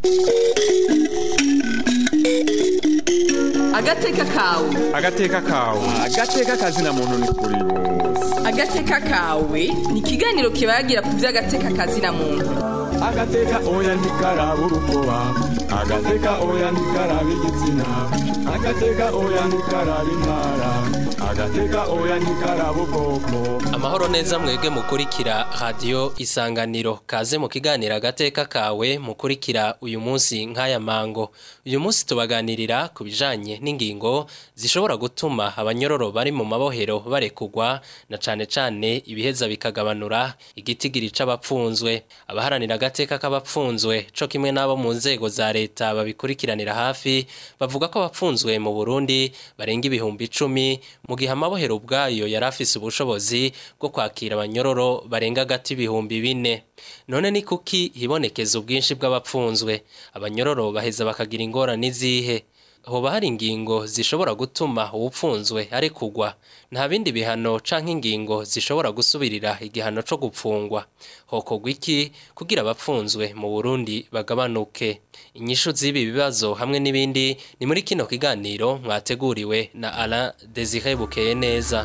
agateka kawe agateka kawe agateka kazina muntu ni kuri bose agateka kawe ni ikiganiro kibagira ku by'agateka kazina muntu agateka oya ntikaraba urukoba agateka oya ntikaraba igitsina agateka oya ntikaraba intara agateka oya ntikaraba ubwoko amahoro neza mwebwe mukurikira radiyo isanganiro kaze mu kiganiro agateka kawe mukurikira uyu munsi nk'aya mango uyu munsi tubaganirira ku bijanye n'ingingo zishobora gutuma abanyororo bari mu mabohero barekugwa na cane cane ibiheza bikagabanura igitigiri c'abapfunzwe abaharanira agateka k'abapfunzwe co kimwe n'abo mu nzego za leta babikurikiranira hafi bavuga ko abapfunzwe mu Burundi barenga ibihumbi icumi mu gihe amabohero ubwayo yari afise ubushobozi bwo kwakira abanyororo barenga agati ibihumbi bine none ni kuki hibonekeza ubwinshi bw'abapfunzwe abanyororo baheza bakagira ingorane izihe hoba hari ingingo zishobora gutuma uwupfunzwe ari kugwa nta bindi bihano canke ingingo zishobora gusubirira igihano co gupfungwa hokorwa iki kugira abapfunzwe mu Burundi bagabanuke inyishu z'ibi bibazo hamwe n'ibindi ni muri kino kiganiro mwateguriwe na Alain Desire Bukeye neza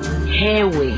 hewe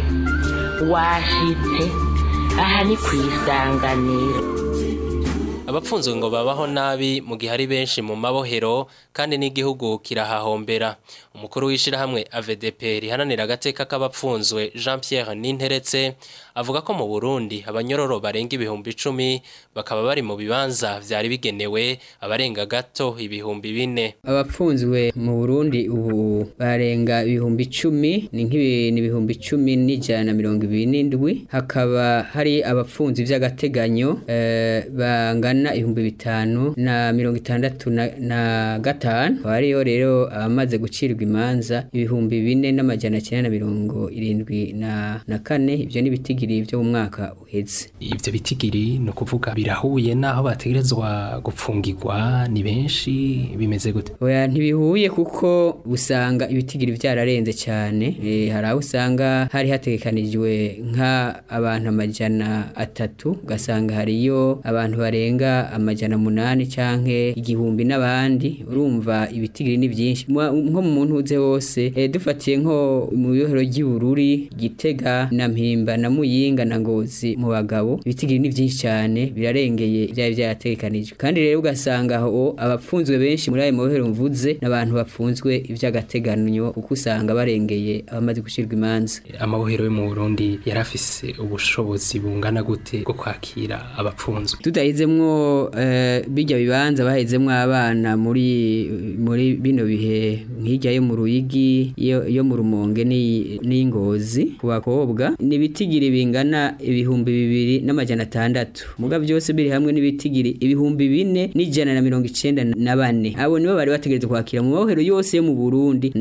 washitse aha ni ku isanganiro abapfunzwe ngo babaho nabi mu gihe ari benshi mu mabohero kandi n'igihugu kirahahombera umukuru w'ishirahamwe AVDP rihananira agateka k'abapfunzwe Jean Pierre Ninteretse avuga ko mu Burundi abanyororo barenga ibihumbi icumi bakaba bari mu bibanza vyari bigenewe abarenga gato ibihumbi bine abapfunzwe mu Burundi ubu barenga ibihumbi icumi ni nk'ibintu ibihumbi icumi n'ijana na mirongo ibiri n'indwi hakaba hari abapfunzi vy'agateganyo eh, bangana ibihumbi bitanu na mirongo itandatu na, na gatanu hariyo rero abamaze gucirwa imanza ibihumbi bine n'amajana cyenda na mirongo irindwi na, na kane ivyo n'ibitigiri vyo mu mwaka uheze ivyo bitigiri ni ukuvuga birahuye n'aho bategerezwa gupfungirwa ni benshi bimeze gute oya ntibihuye kuko usanga ibitigiri vyararenze cyane e, hari aho usanga hari hategekanijwe nka abantu amajana atatu ugasanga hariyo abantu barenga amajana munani canke igihumbi n'abandi urumva ibitigiri ni byinshi nko mu muntu uze wose e, dufatiye nko mu biyohero ry'ibururi gitega na mpimba na muyinga na ngozi mu bagabo ibitigiri ni byinshi cyane birarengeye byari byarategekanijwe kandi rero ugasanga aho abapfunzwe benshi muri ayo mabohero mvuze n'abantu bapfunzwe iby'agateganyo kuko usanga barengeye abamaze gushirwa imanza amabohero yo mu Burundi yarafise ubushobozi bungana gute bwo kwakira abapfunzwe tudahizemwo uh, bijya bibanza bahezemwo abana muri muri bino bihe nk'ijya yo mu ruyigi yo, yo mu rumonge n'ingozi ku bakobwa nibitigiri bingana ibihumbi bibiri n'amajana atandatu muga byose biri hamwe n'ibitigiri ibihumbi bine n'ijana na mirongo icenda na bane abo nibo bari bategerezwa kwakira mu mabohero yose yo mu Burundi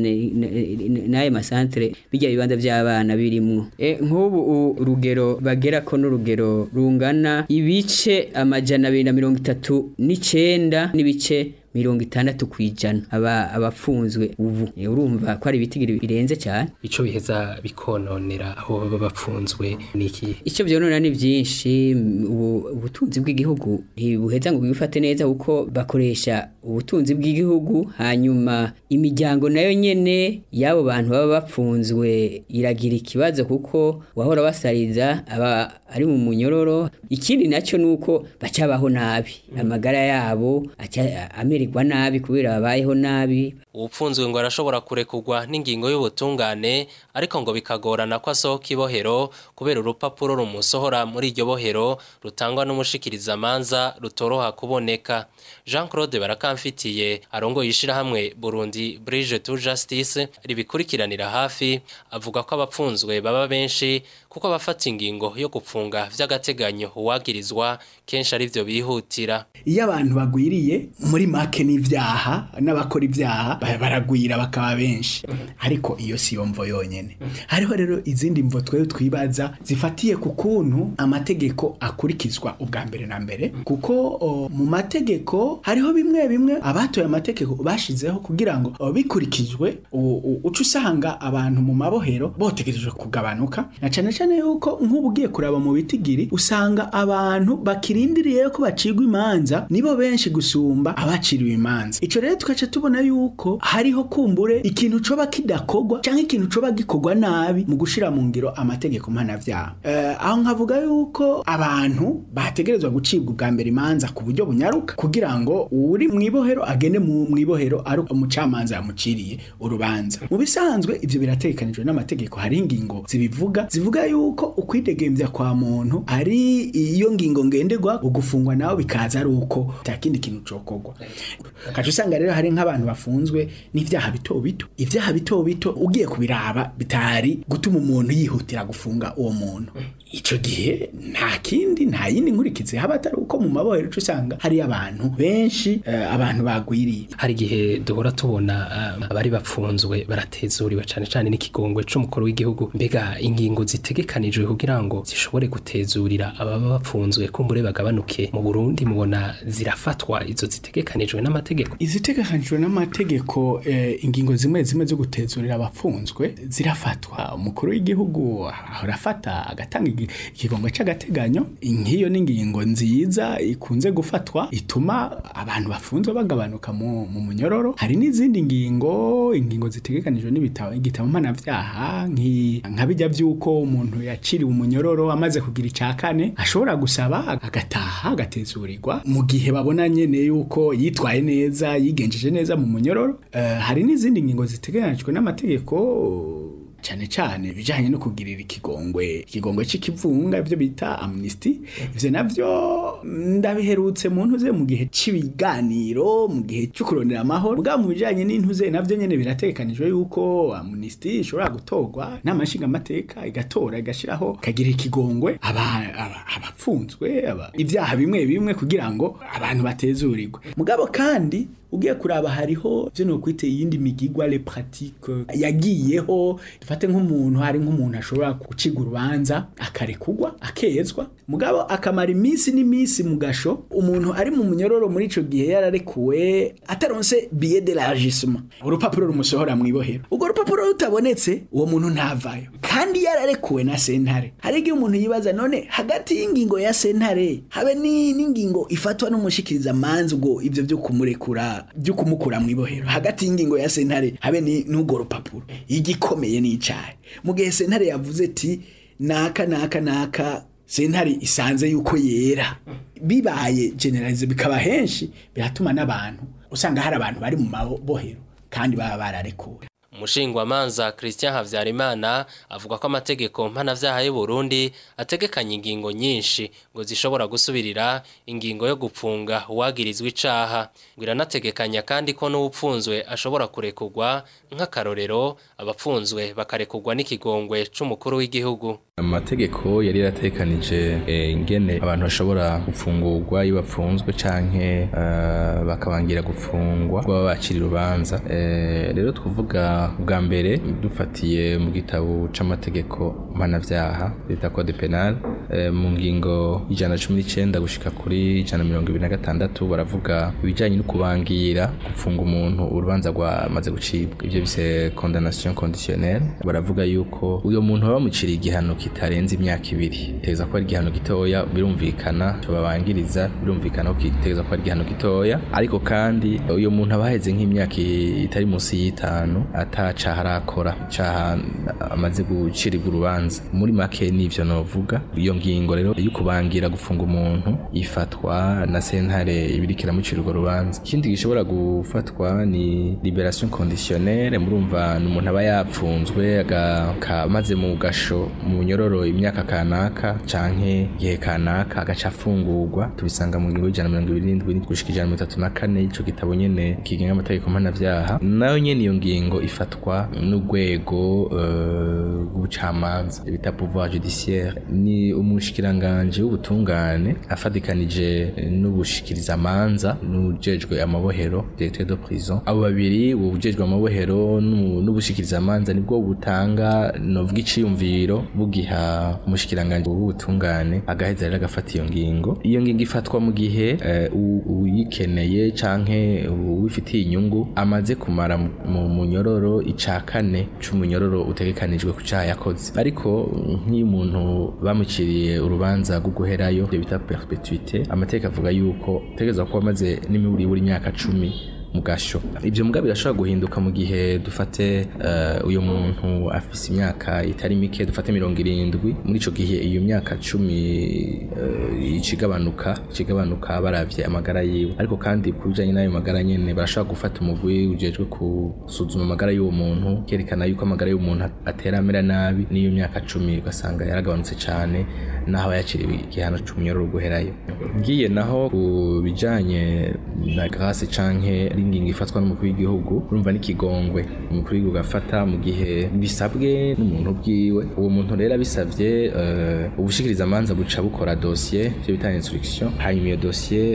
n'ayo masantere bijya bibanza by'abana birimwo e, nk'ubu urugero bagera ko n'urugero rungana ibice amajana abiri na mirongo itatu n'icenda n'ibice mirongo itandatu kwijana aba abafunzwe ubu urumva ko ari ibitigiri birenze cyane ico biheza bikononera aho baba bapfunzwe niki ico byonona ni byinshi ubutunzi bw'igihugu ntibuheza ngo bwifate neza kuko bakoresha ubutunzi bw'igihugu hanyuma imiryango nayo nyene y'abo bantu baba bapfunzwe iragira ikibazo kuko wahora basariza aba ari mu munyororo ikindi nacyo nuko bacabaho nabi amagara yabo ameregwa nabi kubera babayeho nabi ubupfunzwe ngo arashobora kurekurwa n'ingingo y'ubutungane ariko ngo bikagorana ko asohoka ibohero kubera urupapuro rumusohora muri iryo bohero rutangwa n'umushikiriza amanza rutoroha kuboneka Jean Claude barakamfitiye arongo yishirahamwe Burundi Bridge to Justice ribikurikiranira hafi avuga ko abapfunzwe baba benshi kuko abafata ingingo yo gupfunga vy'agateganyo uwagirizwa kenshi ari byo bihutira iyo abantu bagwiriye muri make n'ivyaha n'abakora ivyaha baragwira bakaba benshi ariko iyo si yo mvo yonyene hariho rero izindi mvo twewe twibaza zifatiye ku kuntu amategeko akurikizwa ubwa mbere na mbere kuko o, mu mategeko hariho bimwe bimwe abatoye amategeko bashizeho kugira ngo o, bikurikijwe uca usanga abantu mu mabohero botegerejwe kugabanuka na cane cane yuko nk'ubu ugiye kuraba mu mu bitigiri usanga abantu bakirindiriye ko bacirwa imanza nibo benshi gusumba abaciriwe imanza ico rero tugaca tubona yuko hariho kumbure ikintu coba kidakogwa canke ikintu coba gikorwa nabi mu gushira mu ngiro amategeko mpanavyaha eh, aho nkavuga yuko abantu bategerezwa gucibwa ubwa mbere imanza ku buryo bunyaruka kugira ngo uri mwibohero agende mu mwibohero ari umucamanza yamuciriye urubanza mu bisanzwe ivyo birategekanijwe n'amategeko hari ingingo zibivuga zivuga yuko ukwidegemvya kwa muntu ari iyo ngingo ngenderwa ugufungwa nawe bikaza ari uko takindi kintu cokorwa kaje usanga rero hari nk'abantu bafunzwe n'ivyaha bito bito ivyaha bito bito ugiye kubiraba bitari gutuma umuntu yihutira gufunga uwo muntu ico gihe nta kindi nta yindi nkurikizi haba atari uko mu mabohero uca usanga hari abantu benshi eh, abantu bagwiriye hari igihe duhora tubona uh, abari bapfunzwe baratezuriwe cane cane n'ikigongwe c'umukuru w'igihugu mbega ingingo zitegekanijwe kugira ngo zishobore gutezurira ababa bapfunzwe kumbure bagabanuke mu Burundi mubona zirafatwa izo zitegekanijwe n'amategeko izitegekanijwe n'amategeko eh, ingingo zimwe zimwe zo gutezurira abapfunzwe zirafatwa umukuru w'igihugu ahora afata agatanga igi- ikigongo c'agateganyo nk'iyo n'ingingo nziza ikunze gufatwa ituma abantu bafunzwe bagabanuka mu, mu munyororo hari n'izindi ngingo ingingo zitegekanijwe n'ibitabo igitabo mpanavyaha nki- nka bijya vy'uko umuntu yaciriwe umunyororo amaze kugira ica kane ashobora gusaba agataha agatezurirwa mu gihe babona nyene yuko yitwaye neza yigenjeje neza mu munyororo Eh, hari n'izindi ngingo zitegekanijwe n'amategeko cyane cyane ibijyanye no kugirira ikigongwe ikigongwe c'ikivunga ibyo bita amnesty ivyo navyo ndabiherutse mu ntuze mu gihe c'ibiganiro mu gihe cyo kurondera amahoro bwa mu bijanye n'intuze navyo nyene biratekanijwe yuko amnesty ishobora gutorwa n'amashinga amateka igatora igashiraho kagira ikigongwe aba- aba- abapfunzwe aba- ibyaha bimwe bimwe kugira ngo abantu batezurirwe mugabo kandi ugiye kuraba hariho byo no kwite iyindi migigwa le pratique yagiyeho dufate nk'umuntu hari nk'umuntu ashobora guciga urubanza akarekugwa akezwa mugabo akamara iminsi n'iminsi mu gasho umuntu ari mu munyororo muri ico gihe yararekuwe ataronse billet d'élargissement urupapuro rumusohora mu ibohero ubwo rupapuro rutabonetse uwo muntu ntavayo kandi yararekuwe na sentare hari igihe umuntu yibaza none hagati y'ingingo ya sentare habe ni- n'ingingo ifatwa n'umushikiriza manzi ubwo ivyo byo kumurekura byo kumukura mu ibohero hagati y'ingingo ya sentare habe ni n'ubwo rupapuro igikomeye n'icayi mu gihe sentare yavuze ati naka naka naka sentare isanze yuko yera bibaye generalize bikaba henshi biratuma n'abantu usanga hari abantu bari mu mabohero kandi baba bararekuwe umushingwamanza christian habyarimana avuga ko amategeko mpanavyaha y'u burundi ategekanya ingingo nyinshi ngo zishobora gusubirira ingingo yo gupfunga uwagirizwa icaha ngo iranategekanya kandi ko n'uwupfunzwe ashobora kurekurwa nk'akarorero abapfunzwe bakarekurwa n'ikigongwe c'umukuru w'igihugu amategeko yari yaratekanije eh, ingene abantu bashobora gufungurwa iyo bapfunzwe canke eh, bakabangira gufungwa baba bacira urubanza Eh, rero twavuga bwa mbere dufatiye mu gitabo c'amategeko mpanavyaha bita code penal eh, mu ngingo ijana na cumi n'icenda gushika kuri ijana na mirongo ibiri na gatandatu baravuga ibijanye no kubangira gufunga umuntu urubanza rwamaze gucibwa ivyo bise condamnation conditionnelle baravuga yuko uyo muntu baba bamuciriye igihano kitarenze imyaka ibiri teza ko ari igihano gitoya birumvikana cyo babangiriza birumvikana ko kiteza ko ari igihano gitoya ariko kandi uyo muntu aba aheze nk'imyaka itari munsi y'itanu atacaha arakora icaha amaze gucirirwa urubanza muri make nivyo novuga iyo ngingo rero yo kubangira gufunga umuntu ifatwa na sentare ibiriko iramucira urwo rubanza ikindi gishobora gufatwa ni liberation conditionnelle murumva ni umuntu aba yapfunzwe aga- amaze mu gasho mu nyororo imyaka kanaka canke igihe kanaka agaca afungurwa tubisanga mu ngingo y'ijana na mirongo ibiri n'indwi gushika ijana na mirongo itatu na kane ico gitabo nyene kigenga amategeko mpanavyaha nayo nyene iyo ngingo ifatwa n'urwego eh, rw'ubucamanza bita pouvoir judiciaire ni umushikiranganji w'ubutungane afadikanije n'ubushikiriza amanza n'ujejwe amabohero directeur de prison abo babiri ubujejwe amabohero n'u- n'ubushikiriza amanza nibwo butanga novuga iciyumviro bugiha umushikiranganji w'ubutungane agaheza rero agafata iyo ngingo iyo ngingo ifatwa mu gihe eh, u- uyikeneye canke uwifitiye inyungu amaze kumara mu- mu munyororo munyororo ica kane c'umunyororo utegekanijwe ku caha yakoze ariko nk'iyo umuntu bamuciriye urubanza rwo guherayo ibyo bita perpetuite amategeko avuga yuko utegerezwa kuba amaze n'imiburi buri myaka cumi mu gasho ibyo mbwa birashobora guhinduka mu gihe dufate uh, uyu muntu afise imyaka itari mike dufate mirongo irindwi muri ico gihe iyo myaka cumi uh, icigabanuka icigabanuka baravye amagara yiwe ariko kandi ku bijanye n'ayo magara nyene barashobora gufata umugwi ujejwe gusuzuma amagara y'uwo muntu kerekana yuko amagara y'uwo muntu atera amera nabi n'iyo myaka cumi ugasanga yaragabanutse cane naho yaciriwe igihano c'umunyororo guherayo ngiye naho ku bijanye na grâce canke ari ingingo ifatwa n'umukuru w'igihugu urumva n'ikigongwe umukuru w'igihugu afata mu gihe bisabwe n'umuntu bwiwe uwo muntu rero abisavye uh, ubushikiriza amanza buca bukora dossier ivyo bita instruction hanyuma iyo dossier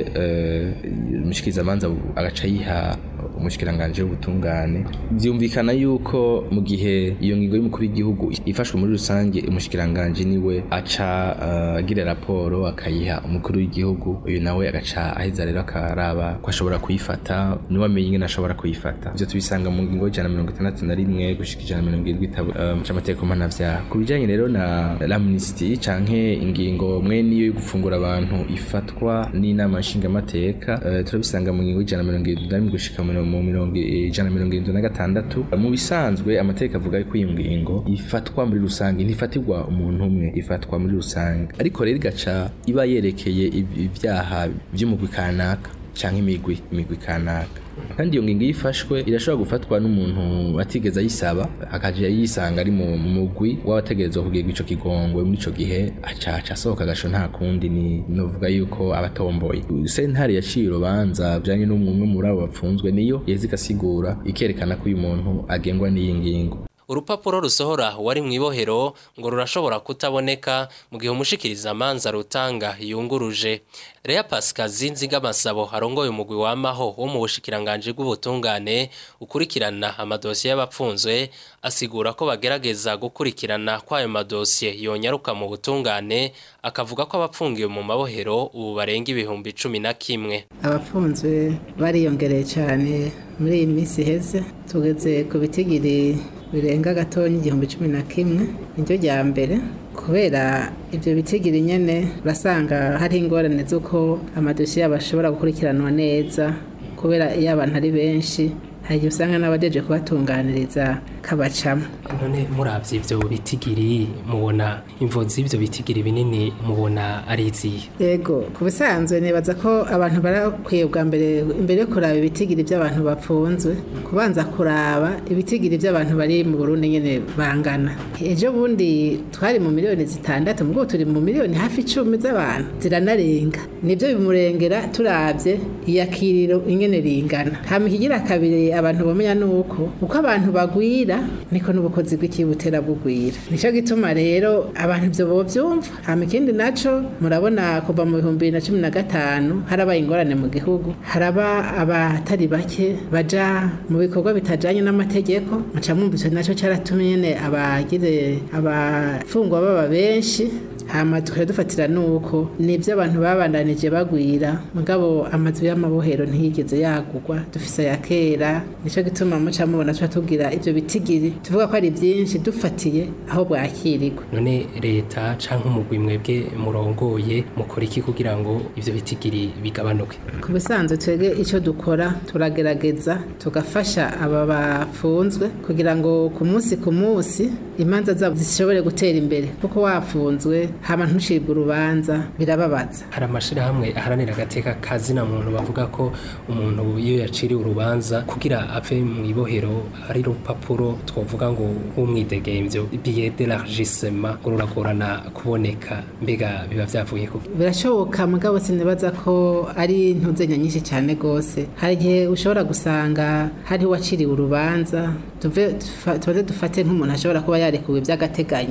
uh, umushikiriza amanza agaca yiha umushikiranganje w'ubutungane byumvikana yuko mu gihe iyo ngingo y'umukuru w'igihugu ifashwe muri rusange umushikiranganje niwe aca agira uh, raporo akayiha umukuru w'igihugu uyu nawe agaca aheza rero akaraba ko ashobora kuyifata niwe amenye ingene ashobora kuyifata ivyo tubisanga mu ngingo y'ijana mirongo itandatu na rimwe gushika ijana mirongo irindwi uh, c'amategeko mpanavyaha ku bijanye rero na l'amnistie canke ingingo mwene iyo yo gufungura abantu ifatwa n'inama nshingamateka uh, turabisanga mu ngingo y'ijana mirongo irindwi na rimwe gushika mu mirongo ijana mirongo irindwi na gatandatu mu bisanzwe amategeko avuga ko iyo ngingo ifatwa muri rusange ntifatirwa umuntu umwe ifatwa muri rusange ariko rero igaca iba yerekeye ibyaha by'umugwi kanaka canke imigwi imigwi kanaka kandi iyo ngingo iyo ifashwe irashobora gufatwa n'umuntu atigeze ayisaba akaja yisanga ari mu mugwi w'abategerezwa kugirwa ico kigongwe muri ico gihe acaca asohoka agasho nta kundi ni novuga yuko abatomboye sentare yaciye urubanza bijanye n'umwe muri abo bapfunzwe niyo yeza igasigura ikerekana ko uyu muntu agengwa n'iyi ngingo urupapuro rusohora wari mu ibohero ngo rurashobora kutaboneka mu gihe umushikiriza amanza rutanga yunguruje Rea Pascal Zinzigamasabo arongoye umugwi wamaho wo mu bushikiranganje bw'ubutungane ukurikirana amadosiye y'abapfunzwe asigura ko bagerageza gukurikirana kwayo madosiye yonyaruka mu butungane akavuga ko abapfungiwe mu mabohero ubu barenga ibihumbi cumi na kimwe abapfunzwe bariyongereye cyane muri iyi minsi iheze tugeze ku bitigiri birenga gatonya igihumbi cumi na kimwe niryo rya mbere kubera ibyo bitigiri nyine urasanga hari ingorane z'uko amadosiye yabo ashobora gukurikiranwa neza kubera iyo abantu ari benshi hari igihe usanga n'abadeje kubatunganiriza kabacamo none murabye ibyo bitigiri mubona imvo z'ibyo bitigiri binini mubona ari izihe yego ku bisanzwe nibaza ko abantu barakwiye bwa mbere imbere yo kuraba ibitigiri by'abantu bapfunzwe kubanza kuraba ibitigiri by'abantu bari mu Burundi nyene bangana ejo bundi twari mu miliyoni zitandatu mubwo turi mu miliyoni hafi icumi z'abantu ziranarenga nibyo bimurengera turabye iyakiriro ingene ringana hama ikigira kabiri abantu bamenya nuko uko abantu bagwira niko n'ubukozi bw'ikibutera bugwira nico gituma rero abantu ibyo bovyumva hama ikindi naco murabona kuva mu bihumbi bibiri na cumi na gatanu harabaye ingorane mu gihugu haraba abatari bake baja mu bikorwa bitajanye n'amategeko muca mwumva ico naco caratumye nyene abagire abafungwa baba benshi hama tukaba dufatira nuko nibyo abantu babandanije bagwira mugabo amazu y'amabohero ntiyigeze yagurwa dufise ya kera nico gituma muca mubona tuba tugira ivyo bitigiri tuvuga ko ari byinshi dufatiye aho bwakirirwa none leta canke umugwi mwebwe murongoye mukora iki kugira ngo ivyo bitigiri bigabanuke ku bisanzwe twebwe icyo dukora turagerageza tugafasha aba bafunzwe kugira ngo ku munsi ku munsi imanza zabo zishobore gutera imbere kuko wafunzwe hama ntucibwe urubanza birababaza hari amashirahamwe aharanira agateka kazina muntu bavuga ko umuntu iyo yaciriwe urubanza kugira ave mu ibohero ari rupapuro twovuga ngo w'umwidegemvyo billet d'élargissement ngo ruragorana kuboneka mbega biba vyavuye ku birashoboka mugabo sinibaza ko ari ntuzenya nyinshi cyane gose hari igihe ushobora gusanga hari waciriwe urubanza tuve tufa- tubanze dufate nk'umuntu ashobora kuba yarekuwe by'agateganyo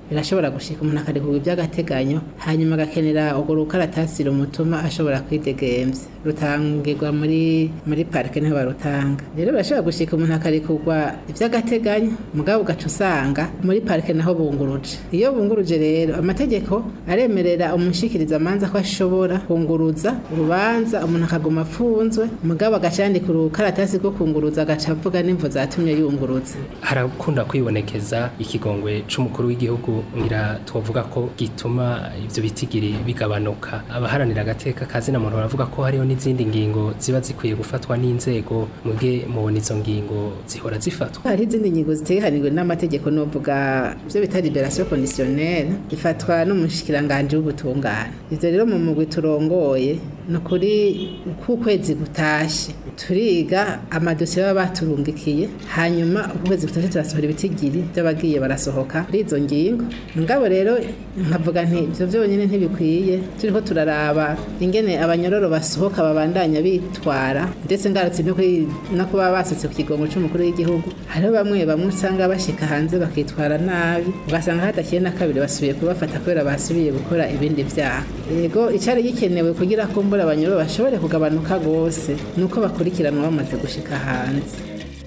birashobora gushika umuntu akarekurwa iby'agateganyo hanyuma agakenera urwo rukaratasi rumutuma ashobora kwidegemvya rutangirwa muri muri parike niho barutanga rero birashobora gushika umuntu akarekurwa iby'agateganyo mugabo ugaca usanga muri parike naho bunguruje iyo bunguruje rero amategeko aremerera umushikiriza amanza ko ashobora kunguruza urubanza umuntu akaguma afunzwe mugabo agaca yandika urukaratasi rwo kunguruza agaca avuga n'imvo zatumye yunguruza harakunda kwibonekeza ikigongwe c'umukuru w'igihugu ngira twovuga ko gituma ivyo bitigiri bigabanuka abaharanira agateka kazina muntu baravuga ko hariho n'izindi ngingo ziba zikwiye gufatwa n'inzego mwebwe mubona izo ngingo zihora zifatwa hari izindi ngingo zitegekanijwe n'amategeko novuga ivyo bita liberation conditionnelle bifatwa n'umushikiranganje w'ubutungane ivyo rero mu mugwi turongoye ni ukuri k'ukwezi gutashe turiga amadosiye baba baturungikiye hanyuma ukwezi gutashe turasohora ibitigiri by'abagiye barasohoka kuri izo ngingo ngabo rero nkavuga nti ivyo vyonyene ntibikwiye turiko turaraba ingene abanyororo basohoka babandanya bitwara ndetse ngarutse no kuri no kuba basutse ku kigongo c'umukuru w'igihugu hariho bamwe bamwe usanga bashika hanze bakitwara nabi ugasanga hadakiye na kabiri basubiye kubafata kubera basubiye gukora ibindi vyaha yego icari gikenewe kugira ko mbura abanyororo bashobore kugabanuka gose nuko bakurikiranwa bamaze gushika hanze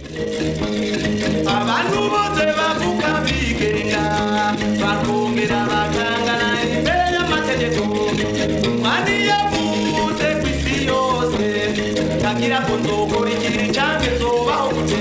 abantu bose bavuga bigenga bakongera bakangana imbere y'amategeko umwani yavuze ku isi yose ntagira ngo nzokora igihe canke nzobaho gute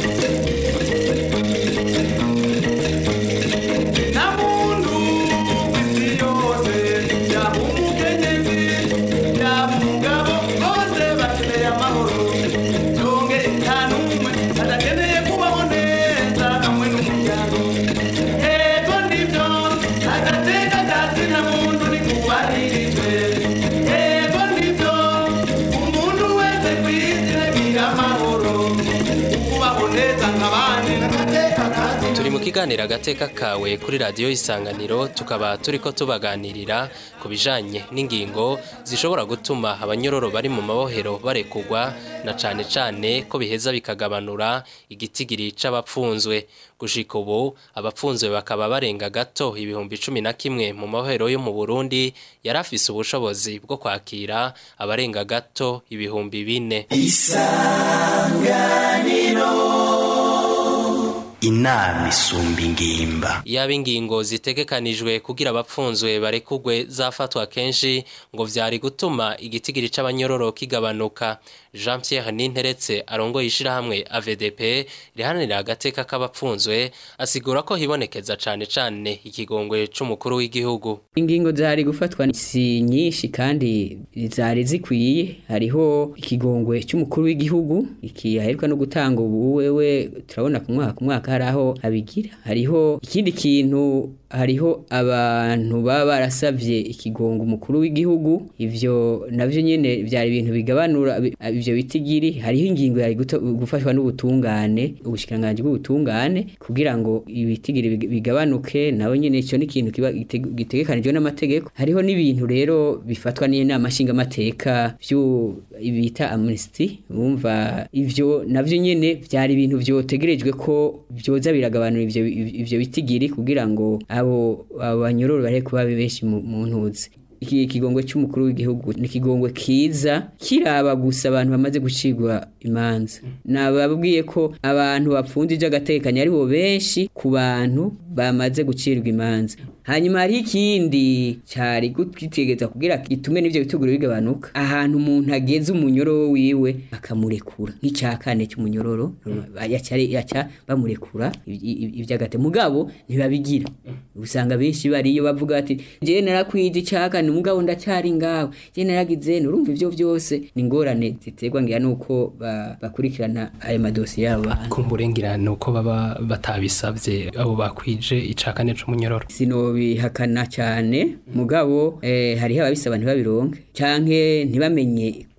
nta muntu ku isi yose yaba umukenyezi yaba umugabo bose bakeneye amahoro nonge nta n'umwe adakeneye kubaho neza hamwe n'umuryango ego nibyo agateka kazi nta muntu ni kubaririjwe ego nibyo umuntu wese ku isi agira amahoro ukubaho neza nk'abandi agateka kazi turi mu kiganiro agateka kawe kuri radiyo isanganiro tukaba turi ko tubaganirira ku bijanye n'ingingo zishobora gutuma abanyororo bari mu mabohero barekugwa na cane cane ko biheza bikagabanura igitigiri c'abapfunzwe gushika ubu abapfunzwe bakaba barenga gato ibihumbi cumi na kimwe mu mabohero yo mu Burundi yari afise ubushobozi bwo kwakira abarenga gato ibihumbi bine inama isumba ingimba yaba ingingo zitegekanijwe kugira abapfunzwe barekugwe zafatwa kenshi ngo vyari gutuma igitigiri c'abanyororo kigabanuka Jean Pierre Ninteretse arongoye ishirahamwe AVDP rihanira agateka k'abapfunzwe asigura ko hibonekeza cane cane ikigongwe c'umukuru w'igihugu ingingo zari gufatwa si nyinshi kandi zari zikwiye hariho ikigongwe cy'umukuru w'igihugu iki aheruka no gutanga ubu wewe turabona ku mwaka ku mwaka hari aho abigira hariho ikindi kintu hariho abantu baba barasavye ikigongo umukuru w'igihugu ivyo navyo nyene byari ibintu bigabanura bi- ivyo bitigiri hariho ingingo yari guto- gufashwa n'ubutungane ubushikiranganje bw'ubutungane kugira ngo ibitigiri big- bigabanuke nawe nyene ico ni ikintu kiba giteg- gitegekanijwe n'amategeko hariho n'ibintu rero bifatwa n'inama nshingamateka vyo bita amnesty bumva ivyo navyo nyene vyari ibintu vyotegerejwe ko vyoza biragabanura ivyo ivyo bitigiri kugira ngo abo abo banyororo bare kuba benshi mu mu ntuzi iki kigongwe cy'umukuru w'igihugu ni ikigongwe kiza kiraba gusa abantu bamaze gucigwa imanza nababwiye ko abantu bapfunze iby'agatekanya ari bo benshi ku bantu bamaze gucirwa imanza hanyuma hari ikindi cyari gutegeza kugira gitume n'ibyo bituguru bigabanuka ahantu umuntu ageze umunyororo wiwe akamurekura nk'icya kane cy'umunyororo yaca yaca bamurekura iby'agate mugabo ntibabigira usanga benshi bariyo bavuga ati njyewe narakwije icya kane mugabo ndacyari ngawe njyewe naragize urumva ibyo byose ni ingorane ziterwa ngira nuko ba- bakurikirana ayo madosiye yabo kumburengera nuko baba batabisabye abo bakwije icakane c'umunyororo sinobihakana cyane mugabo eh, hariho ababisaba ntibabironke canke ntibamenye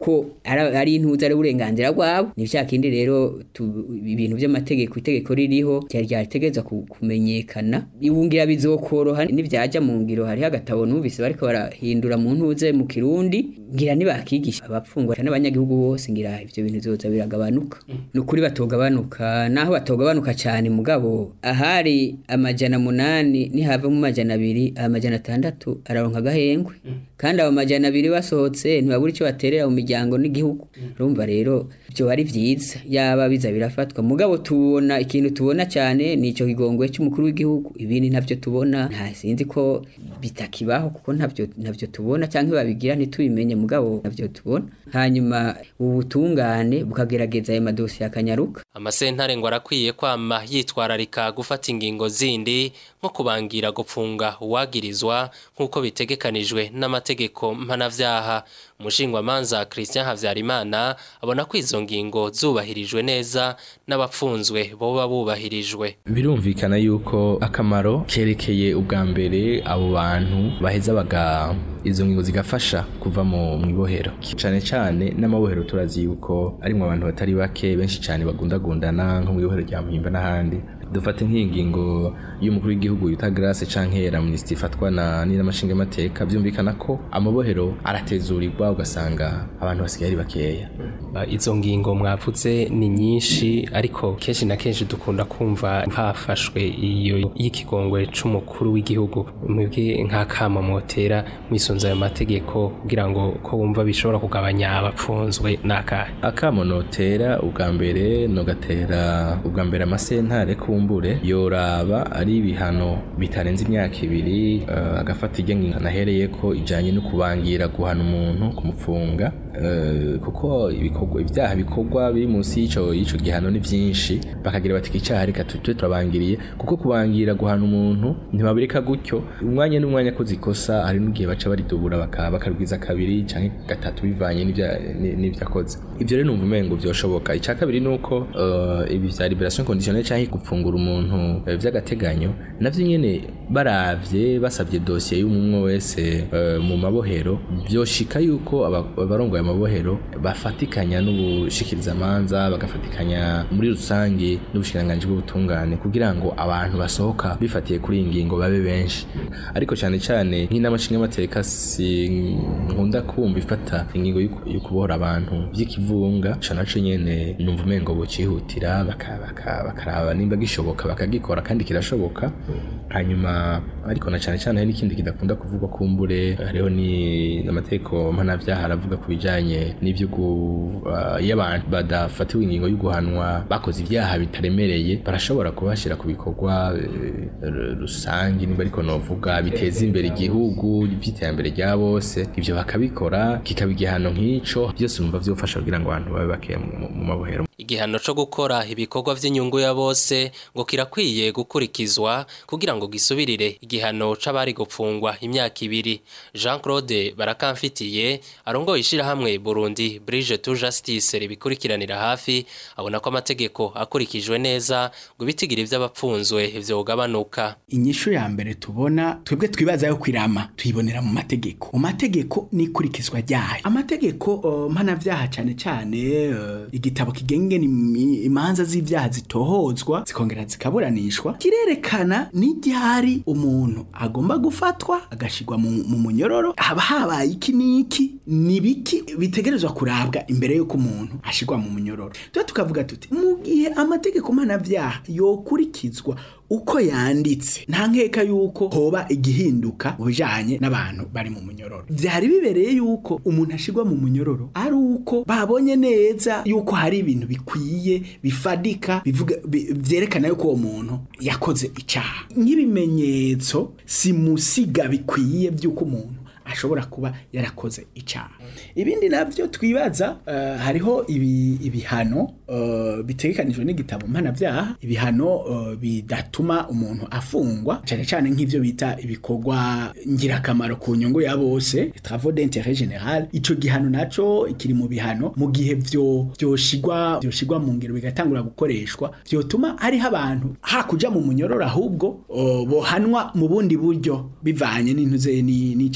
ko ari ari intuza ari uburenganzira bwabo ni vya kindi rero tu- ibintu by'amategeko itegeko ririho ryari ryategeza kumenyekana ibungira bizokoroha nivyaja mu ngiro hari agatabo numvise bariko barahindura mu ntuze mu kirundi ngira nibakigisha abapfungwa n'abanyagihugu bose ngira ivyo bintu bizoza biragabanuka nukuri batogabanuka naho batogabanuka cyane mugabo ahari amajana munani nihava mu majana abiri amajana atandatu araronka agahengwe kandi abo majana abiri basohotse ntibabura icyo baterera mu miryango n'igihugu urumva rero byo ari vyiza yaba biza birafatwa mugabo tubona ikintu tubona cyane ni ico kigongwe cy'umukuru w'igihugu ibindi ntavyo tubona nta sinzi ko bitakibaho kuko ntavyo ntavyo tubona cyangwa babigira ntitubimenye mugabo ntavyo tubona hanyuma ubutungane bukagerageza ayo madosiye akanyaruka amasentare ngo arakwiye kwama yitwararika gufata ingingo zindi nko kubangira gupfunga uwagirizwa nk'uko bitegekanijwe n'amategeko mpanavyaha umushingwamanza Christian Havyarimana abona ko izo ngingo zubahirijwe neza n'abapfunzwe boba bubahirijwe birumvikana yuko akamaro kerekeye ubwa mbere abo bantu baheza baga izo ngingo zigafasha kuva mu mwibohero cyane cyane n'amabohero turazi yuko arimwo abantu batari bake benshi cyane bagundagundana nko mu ibohero rya Muhimba n'ahandi dufate nk'ingingo y'umukuru w'igihugu yita Grace canke amnesty ifatwa na n'inamashinga mateka byumvikana ko amabohero aratezurirwa ugasanga abantu basigaye ari bakeya Ba- izo ngingo mwavuze ni nyinshi ariko kenshi na kenshi dukunda kumva hafashwe iyo y'ikigongwe c'umukuru w'igihugu mwebwe nk'akama motera mwisunze ayo mategeko kugira ngo ko wumva bishobora kugabanya abapfunzwe n'akahe akamo notera ubwa mbere nogatera ubwa mbere amasentare kumbure yoraba ari ibihano bitarenze imyaka ibiri eh, agafata irya ngingo nahereye ko ijanye no kubangira guhana umuntu kumupfunga eh, kuko ibikorwa ibyaha bikorwa biri munsi y'ico y'ico gihano ni vyinshi bakagira bati icyaha reka tujye turabangiriye kuko kubangira guhana umuntu ntibabireka gutyo umwanya n'umwanya ko zikosa hari n'igihe baca baridubura baka bakarwiza kabiri canke gatatu bivanye n'ivya- ni- n'ivyo akoze ivyo rero numva umengo vyoshoboka icya kabiri ni uko eh, ibi vya liberation conditionnelle canke gupfungura umuntu eh, vy'agateganyo navyo nyene baravye basavye dosiye y'umwe wese eh, mu mabohero vyoshika yuko aba- abarongoye amabohero bafatikanya n'ubushikirizamanza bagafatikanya muri rusange n'ubushikiranganji bw'ubutungane kugira ngo abantu basohoka bifatiye kuri iyi ngingo babe benshi ariko cyane cyane nk'inamashinga y'amateka si nkunda kumva ifata ingingo y'uku- yo kubohora abantu by'ikivunga ca naco nyene numva umengo bocihutira baka- baka- bakaraba nimba gishoboka bakagikora kandi kirashoboka hanyuma ariko na cyane cyane hari n'ikindi kidakunda kuvugwa kumbure hariho ni amategeko mpanavyaha aravuga ku bijanye n'ivyo gu- ah, iyo abantu badafatiwe ingingo yo guhanwa bakoze ivyaha bitaremereye barashobora kubashira ku bikorwa eh, r- rusange nimba ariko novuga biteza imbere igihugu iby'iterambere rya bose ivyo bakabikora kikaba igihano nk'ico byose numva vyofasha kugira ngo abantu babe bakeya mu mu mabohero igihano co gukora ibikorwa vy'inyungu ya bose ngo kirakwiye gukurikizwa kugira ngo gisubirire igihano c'abari gupfungwa imyaka ibiri Jean Claude barakamfitiye arongoye ishirahamwe Burundi Bridge to Justice ribikurikiranira hafi abona ko amategeko akurikijwe neza ngo ibitigiri vy'abapfunzwe vyogabanuka inyishu ya mbere tubona twebwe twibaza yo kwirama tuyibonera mu mategeko mu mategeko n'ikurikizwa ryayo amategeko uh, mpanavyaha cyane cyane uh, igitabo kigenga imi- imanza z'ivyaha zitohozwa zikongera zikaburanishwa kirerekana n'iryari umuntu agomba gufatwa agashirwa mu, mu munyororo haba habaye iki n'iki ni biki bitegerezwa kurabwa imbere y'uko umuntu ashirwa mu munyororo tuba tukavuga tuti mu gihe amategeko mpanavyaha yokurikizwa uko yanditse nta nkeka yuko hoba igihinduka mu bijanye n'abantu bari mu munyororo vyari bibereye yuko umuntu ashirwa mu munyororo ari uko babonye neza yuko hari ibintu bikwiye bifadika bivuga bi- vyerekana yuko uwo muntu yakoze icaha nk'ibimenyetso simusiga bikwiye vy'uko umuntu ashobora kuba yarakoze icyaha ibindi nabyo twibaza eh, hariho ibi- ibihano eh, bitegekanijwe n'igitabo mpanabyaha ibihano eh, bidatuma umuntu afungwa cyane cyane nk'ibyo bita ibikorwa ngirakamaro ku nyungu ya bose travaux d'intérêt général ico gihano naco kiri mu bihano mu gihe vyo vyoshigwa vyoshigwa mu ngiro bigatangura gukoreshwa vyotuma hariho abantu hakuja mu munyororo ahubwo eh, bohanwa mu bundi buryo bivanye n'intuze ni- n'icaha bakurikiye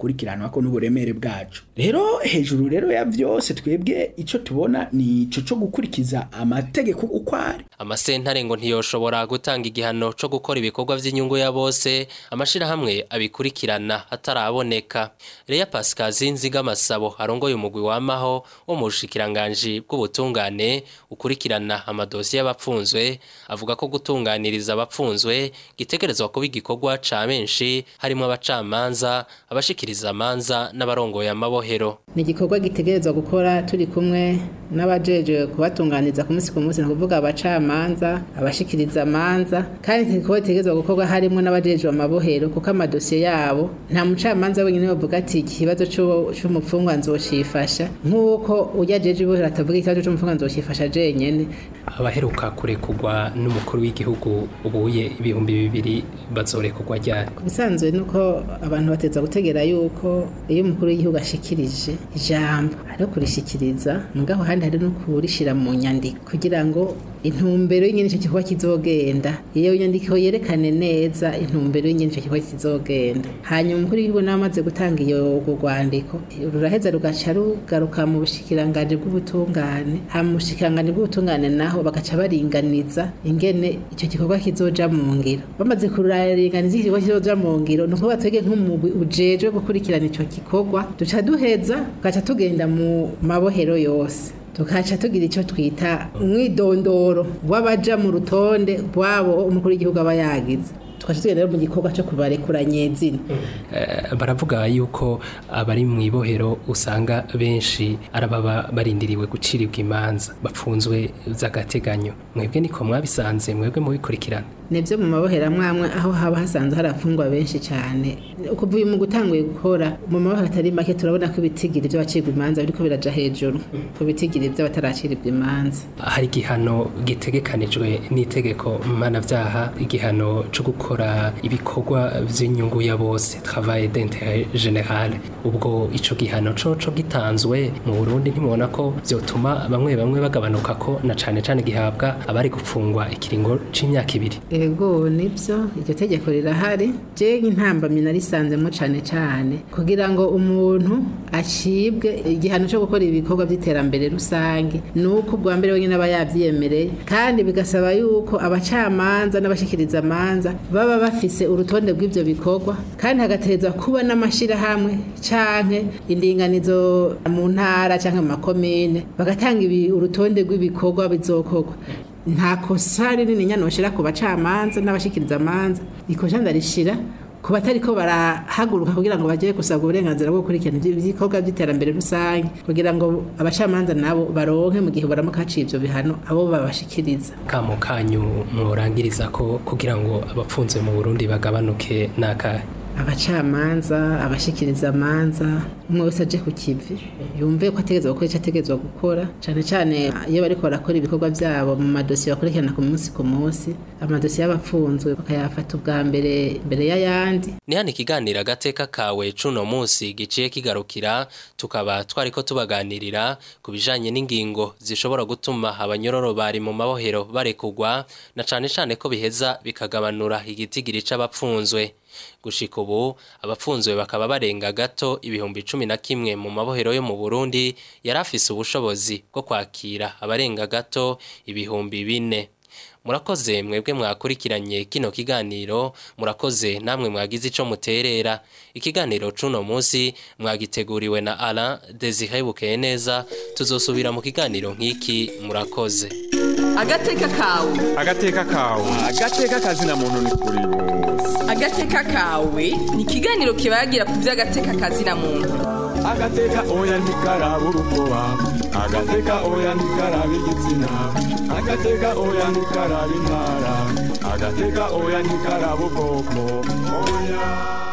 dukurikiranwa ko n'uburemere bwacu rero hejuru rero ya vyose twebwe ico tubona ni ico co gukurikiza amategeko uko ari amasentare ngo ntiyoshobora gutanga igihano co gukora ibikorwa vy'inyungu ya bose amashirahamwe abikurikirana hataraboneka Leya Pascazi Nziga Masabo arongoye umugwi wamaho wo mu bushikiranganji bw'ubutungane ukurikirana amadosiye y'abapfunzwe avuga ko gutunganiriza abapfunzwe gitegerezwa kuba igikorwa ca benshi harimo abacamanza abashikiriza amanza n'abarongoye amabohero ni igikorwa gitegerezwa gukora turi kumwe n'abajeje kubatunganiza ku munsi ku munsi ni ukuvuga abacamanza abashikiriza amanza kandi iki gikorwa gitegerezwa gukorwa harimo n'abajeje amabohero kuko amadosiye yabo nta mucamanza wenyine bavuga ati ikibazo c'u- c'umupfungwa nzocifasha nk'uko ujya jeje ibohero atavuga ikibazo c'umupfungwa nzocifasha jenyene abaheruka kurekurwa n'umukuru w'igihugu ubuye ibihumbi bibiri bazorekurwa ryari ku bisanzwe ni uko abantu bateza gutegera yuko iyo umukuru w'igihugu ashikirije ijambo ari kurishikiriza mugabo handi hari no kurishira mu nyandiko kugira ngo intumbero y'ingene ico gikorwa kizogenda iyo nyandiko yerekane neza intumbero y'ingene ico gikorwa kizogenda hanyuma umukuru w'igihugu nawe amaze gutanga iyo urwo rwandiko ruraheza rugaca rugaruka mu bushikiranganji bw'ubutungane hama mu bushikiranganji bw'ubutungane naho bagaca baringaniza ingene ico gikorwa kizoja mu ngiro bamaze kuraringaniza iki gikorwa kizoja mu ngiro ni ukuvuga twebwe nk'umugwi ujejwe gukurikirana ico gikorwa duca duheza tugaca tugenda mu mabohero yose tukaca tugira icyo twita umwidondoro w'abaja mu rutonde rwabo umukuru w'igihugu aba yagize tukaca tugenda rero mu gikorwa cyo kubarekura nyezina Eh, baravuga yuko abari mu ibohero usanga benshi arababa barindiriwe gucirirwa imanza bapfunzwe by'agateganyo mwebwe niko mwabisanze mwebwe mubikurikirana nibyo mu mabohero amwe amwe aho haba hasanzwe hari afungwa benshi cyane kuva uyu mu gutanguye gukora mu mabohero atari make turabona ko ibitigiri by'abacirwa imanza biriko biraja hejuru ku bitigiri by'abataracirirwa imanza hari igihano gitegekanijwe n'itegeko mpanabyaha igihano cyo gukora ibikorwa by'inyungu ya bose travail d'intérêt général ubwo ico gihano coco gitanzwe mu Burundi ntimubona ko vyotuma bamwe bamwe bagabanuka ko na cane cane gihabwa abari gupfungwa ikiringo c'imyaka ibiri ego nibyo iryo tegeko rirahari je nk'intambamyi narisanzemo cyane cyane kugira ngo umuntu acibwe igihano cyo gukora ibikorwa by'iterambere rusange ni uko ubwa mbere wenyine aba yabyiyemereye kandi bigasaba yuko abacamanza n'abashikiriza amanza baba bafise urutonde rw'ibyo bikorwa kandi hagateza kuba n'amashyirahamwe canke indinganizo mu ntara canke mu makomine bagatanga ibi- urutonde rw'ibikorwa bizokorwa nta kosa rinini nyanoshira ku bacamanza n'abashikiriza amanza ikosa ndarishira ku batari ko barahaguruka kugira ngo bajye gusabwa uburenganzira bwo gukurikirana ibyo bikorwa by'iterambere rusange kugira ngo abacamanza nabo baronke mu gihe baramuka haciye ibyo bihano abo babashikiriza kamo kanyu murangiriza ko kugira ngo abapfunzwe mu Burundi bagabanuke nakahe abacamanza abashikiriza amanza umwe wese aje ku kivi yumve ko ategerezwa gukora icyo ategerezwa gukora cyane cyane iyo bariko barakora ibikorwa byabo mu madosiye bakurikirana ku munsi ku munsi amadosiye y'abapfunzwe bakayafata ubwa mbere mbere y'ayandi ni hano ikiganiro agateka kawe cuno munsi giciye kigarukira tukaba twariko tubaganirira ku bijanye n'ingingo zishobora gutuma abanyororo bari mu mabohero barekugwa na cane cane ko biheza bikagabanura igitigiri c'abapfunzwe gushika ubu abapfunzwe bakaba barenga gato ibihumbi cumi na kimwe mu mabohero yo mu Burundi yari afise ubushobozi bwo kwakira abarenga gato ibihumbi bine murakoze mwebwe mwakurikiranye kino kiganiro murakoze namwe mwagize ico muterera ikiganiro cuno munsi mwagiteguriwe na Alain Desire Bukeye neza tuzosubira mu kiganiro nk'iki murakoze agateka kawe agateka kawe agateka kazina muntu ni kuri bose agateka kawe ni ikiganiro kibagira ku by'agateka kazina muntu agateka oya ntikaraba urukoba agateka oya ntikaraba igitsina agateka oya ntikaraba intara agateka oya ntikaraba ubwoko oya